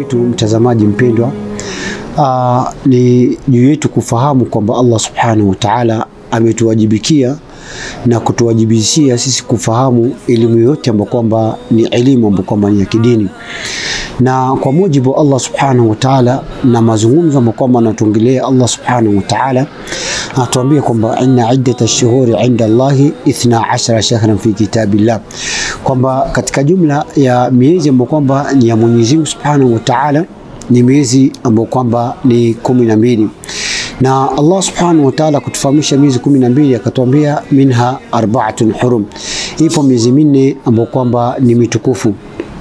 wetu mtazamaji mpendwa, uh, ni juu yetu kufahamu kwamba Allah subhanahu wa ta'ala ametuwajibikia na kutuwajibishia sisi kufahamu elimu yote ambayo kwamba ni elimu ambayo kwamba ni ya kidini, na kwa mujibu wa Allah subhanahu wa ta'ala na mazungumzo ambayo kwamba anatuongelea Allah subhanahu wa ta'ala anatuambia kwamba inna iddata shuhuri inda Allahi ithna ashara shahran fi kitabillah, kwamba katika jumla ya miezi ambayo kwamba ni ya Mwenyezi Mungu subhanahu wa ta'ala ni miezi ambayo kwamba ni kumi na mbili na Allah subhanahu wa ta'ala kutufahamisha miezi kumi na mbili akatuambia minha arbaatun hurum, ipo miezi minne ambayo kwamba ni mitukufu.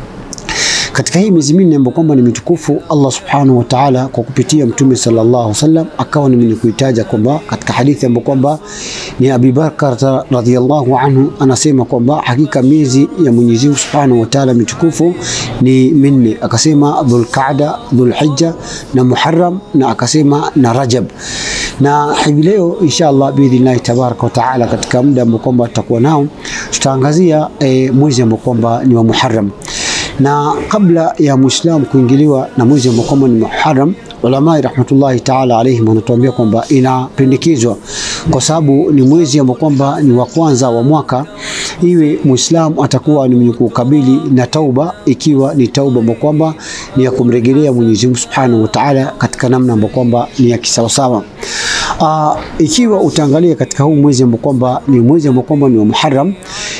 Katika hii miezi minne ambayo kwamba ni mitukufu, Allah subhanahu wa ta'ala kwa kupitia Mtume sallallahu alaihi wasallam akawa ni mwenye kuitaja kwamba katika hadithi ambayo kwamba ni Abi Bakar radhiyallahu anhu anasema kwamba hakika miezi ya Mwenyezi Mungu subhanahu wa ta'ala mitukufu ni minne, akasema Dhulqaada, Dhulhijja na Muharram na akasema na Rajab. Na hivi leo inshallah biidhnillahi tabaraka wa taala, katika muda ambao kwamba tutakuwa nao tutaangazia e, mwezi ambao kwamba ni wa Muharram na kabla ya Muislamu kuingiliwa na mwezi ambao kwamba ni Muharram, ulamai rahmatullahi taala alaihim wanatuambia kwamba inapendekezwa kwa sababu ni mwezi ambao kwamba ni wa kwanza wa mwaka, iwe Muislamu atakuwa ni mwenye kukabili na tauba, ikiwa ni tauba ambayo kwamba ni ya kumrejelea Mwenyezi Mungu Subhanahu wa Ta'ala katika namna ambayo kwamba ni ya kisawasawa. Uh, ikiwa utaangalia katika huu mwezi ambao kwamba ni mwezi ambao kwamba ni wa Muharram,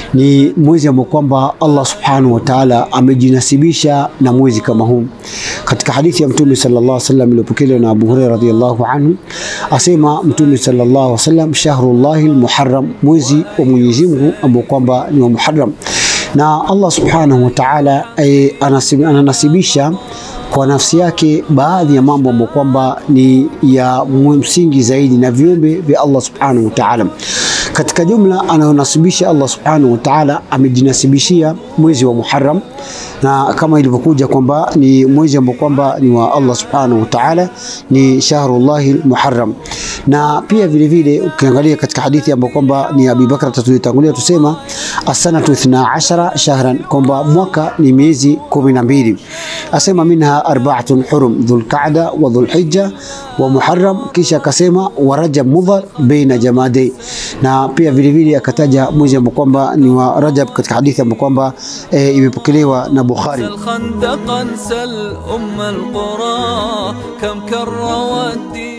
ni mwezi ambao kwamba Allah Subhanahu wa Ta'ala amejinasibisha na mwezi kama huu. Katika hadithi ya Mtume sallallahu alaihi wasallam iliyopokelewa na Abu Hurairah radhiyallahu anhu, asema Mtume sallallahu alaihi wasallam, shahrullahi almuharram, mwezi wa Mwenyezi Mungu ambao kwamba ni wa Muharram, na Allah Subhanahu wa Ta'ala e, ananasibisha kwa nafsi yake baadhi ya mambo ambayo kwamba ni ya msingi zaidi na viumbe vya Allah subhanahu wa ta'ala. Katika jumla anayonasibisha Allah subhanahu wa ta'ala amejinasibishia mwezi wa Muharram, na kama ilivyokuja kwamba ni mwezi ambao kwamba ni wa Allah subhanahu wa ta'ala, ni shahrullahi muharram. Na pia vile vile ukiangalia katika hadithi ambayo kwamba ni Abi Bakr tulitangulia tusema asanatu ithna ashara shahran, kwamba mwaka ni miezi kumi na mbili. Asema minha arbaatun hurum dhulqaada wa dhulhijja wa muharram, kisha akasema wa rajab mudhar baina jamadai, na pia vile vile akataja mwezi ambao kwamba ni wa Rajab katika hadithi ambayo kwamba e, imepokelewa na Bukhari. الخندق انسى الأم القرى كم كر ودي